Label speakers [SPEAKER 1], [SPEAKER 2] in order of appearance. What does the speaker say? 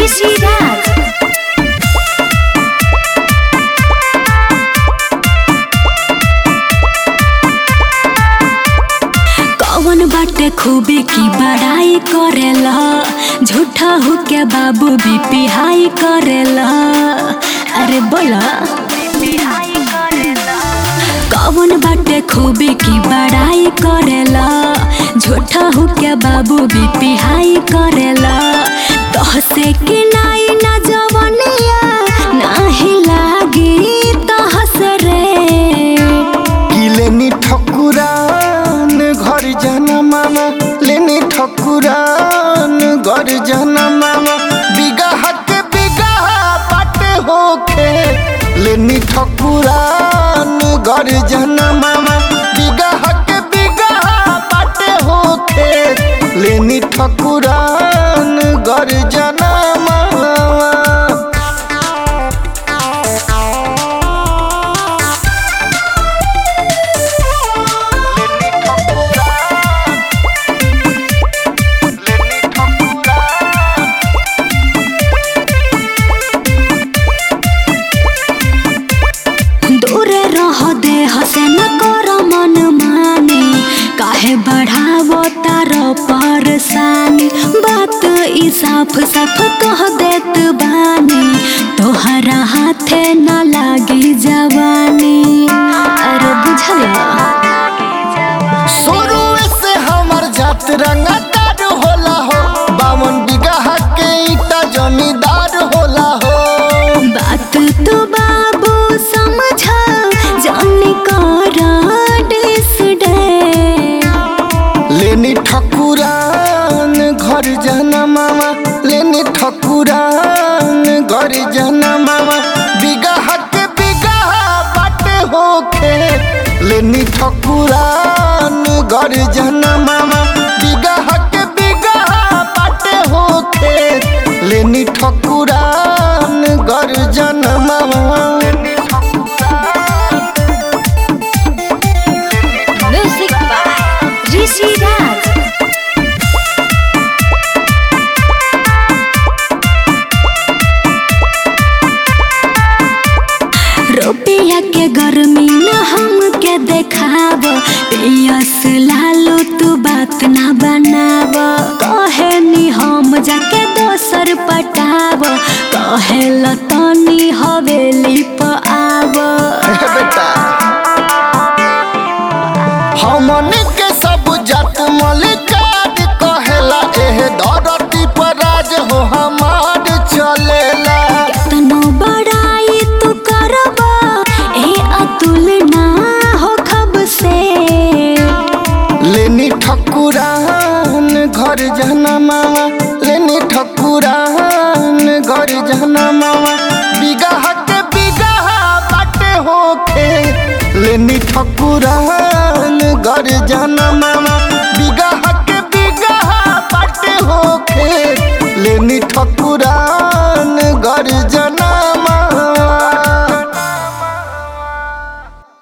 [SPEAKER 1] ऋषि राज कौन बाटे खूबी की बड़ाई करेला झूठा हो के बाबू भी पिहाई करेला अरे बोला कौन बाटे खूबी की बड़ाई करेला झूठा हो के बाबू भी पिहाई करेला तहसे कि नाई ना जवनिया नाही लागी तहस रे
[SPEAKER 2] कि लेनी ठकुरान घर जाना मामा लेनी ठकुरान घर जाना मामा बिगाह के बिगाह बाटे होखे लेनी ठकुरान घर जाना मामा बिगाह के बिगाह बाटे होखे लेनी ठकुरान घर जाना मामा
[SPEAKER 1] दूर रह दे हसे न कर मन माने काहे बढ़ावो तार परेशानी बात ई साफ साफ कह देत बानी तोहरा हाथे न लागी जवानी अरे बुझला
[SPEAKER 2] शुरू से हमर जात रंगदार होला हो बावन बिगहा के ईटा जमींदार होला हो
[SPEAKER 1] बात तो बाबू समझा जाने कर डिस डे
[SPEAKER 2] लेनी ठकुरान घर जाना मामा लेनी ठकुरान घर जाना मामा बिगहा के बिगहा बाटे होखे लेनी ठकुरान घर जाना मामा बिगहा के बिगहा बाटे होखे लेनी ठकुरान घर जाना मामा
[SPEAKER 1] म्यूजिक बाय ऋषि राज रुपया के गर्मी न हमके देखाब पियस लालो तू बात ना बनाब कहे नी हम जाके दोसर पटाब कहे लतनी हवेली प आब
[SPEAKER 2] बेटा हमन के सब जात मलिकार कहेला एह धरती पर राज हो हमार चलेला
[SPEAKER 1] तनो बड़ाई तू करबा ए अतुल ना हो खब से
[SPEAKER 2] लेनी ठकुरान घर जाना मामा लेनी ठकुरान घर जाना मामा बिगाह के बिगाह बाटे होखे लेनी ठकुरान घर जाना मामा